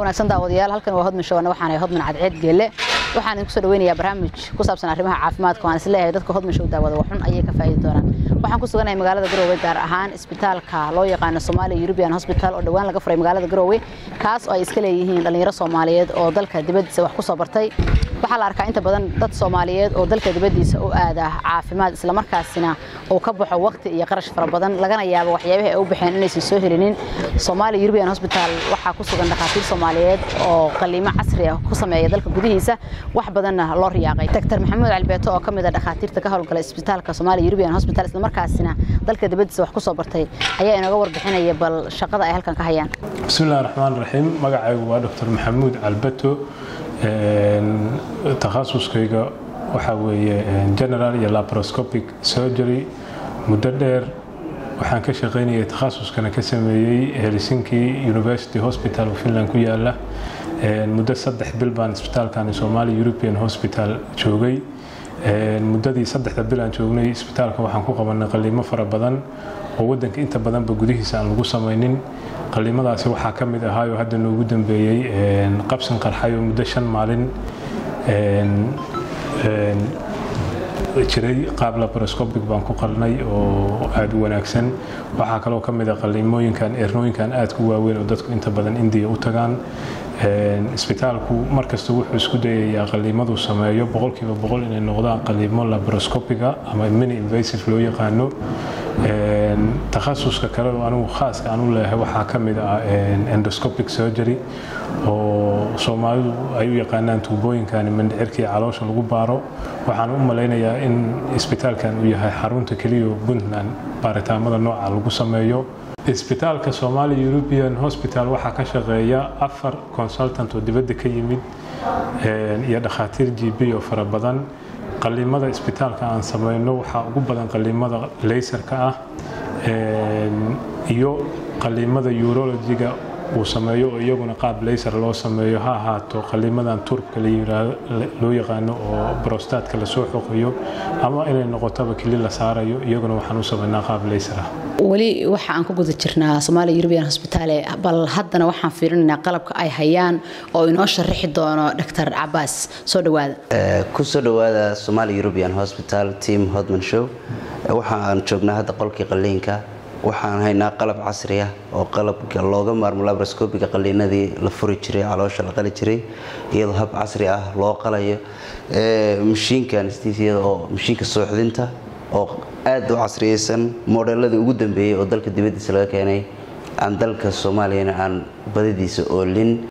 wanaagsan daawadayaal halkan waa hodman showana waxaanahay hodman cadceed geelle waxaan idinku soo dhaweynayaa barnaamij ku saabsan arrimaha caafimaadka waan isleeyahay dadka hodman show daawada waxun ayay ka faa'iidi doonaan waxaan ku suganahay magaalada garoowe gaar ahaan isbitaalka loo yaqaano Somalia European Hospital oo dhawaan laga furay magaalada garoowe kaas oo ay iska leeyihiin dhalinyaro Soomaaliyeed oo dalka dibadiisa wax ku soo bartay waxaa la arkaa inta badan dad Soomaaliyeed oo dalka dibadiisa u aada caafimaad isla markaasina uu ka baxo waqti iyo qarash fara badan lagana yaabo waxyaabaha ay u baxeen inaysan soo helinin Somalia European Hospital waxaa ku sugan dhakhaatiir Soomaaliyeed oo qaliimo casri ah ku sameeya dalka gudihiisa wax badanna loo riyaaqay Dr. Maxamuud Albeeto oo kamid ah dhakhaatiirta ka howlgala isbitaalka Somalia European Hospital isla markaasina dalka dibadiisa wax ku soo bartay ayaa inaga warbixinaya bal shaqada ay halkan ka hayaan bismillahi raxmaan raxiim magacaygu waa dr maxamuud calbato takhasuskayga waxaa weeye general iyo laparoscopic surgery muddo dheer waxaan ka shaqaynayay takhasuskana ka sameeyey helsinki university hospital oo finland ku yaala muddo saddex bil baan isbitaalkani somalia european hospital joogay muddadii saddexda bil aan joognay isbitaalka waxaan ku qabanay qaliimo fara badan oo wadanka inta badanba gudihiisa aan lagu samaynin qaliimadaasi waxaa ka mid ahaayoo hadda noogu dambeeyey qabsan qarxay oo muddo shan maalin jiray qaab laparoscopic baan ku qalnay oo aada u wanaagsan waxaa kaloo ka mid a qaliimooyinkan eernooyinkan aadka u waaweyn oo dadku inta badan indiya u tagaan isbitaalku markasta wuxuu isku dayayaa qaliimadu sameeyo boqolkiiba boqol inay noqdaan qaliimo laparoscopiga ama mini invasive loo yaqaano takhasuska kale oo anigu khaaska aan u leeyahay waxaa ka mid ah endoscopic surgery oo soomaalidu ay u yaqaanaan tuubooyinkani mindhicirkii caloosha lagu baaro waxaan u malaynayaa in isbitaalkan uu yahay xarunta keliya oo puntland baaritaamada nooca lagu sameeyo isbitaalka somalia european hospital waxaa ka shaqeeya afar consultant oo dibadda ka yimid iyo dhakhaatiir g b oo fara badan qaliimada isbitaalka aan samayno waxaa ugu badan qaliimada laysarka ah iyo qaliimada urologiga uu sameeyo oo iyaguna qaab laysar loo sameeyo ha ahaato qaliimadan turubka loo yaqaano oo brostaadka lasoo xoqayo ama inay noqotaba keli la saarayo iyaguna waxaan u samaynaa qaab laysar ah weli waxa aan ku guda jirnaa Somalia European Hospital bal haddana waxaan fiirinaynaa qalabka ay hayaan oo inoo sharaxi doono Dr. Abbas soo dhawaada ku soo dhawaada Somalia European Hospital team Hodman Show waxaan joognaa hadda qolkii qaliinka waxaan haynaa qalab casri ah oo qalabka looga maarmo laparoscopiga qaliinadii la furi jiray caloosha la qali jiray iyadoo hab casri ah loo qalayo mashiinka anestesiada oo mashiinka sooxdinta oo aad u casriyeysan modeeladii ugu dambeeyey oo dalka dibadiisa laga keenay aan dalka soomaaliyana aan badidiisa oolin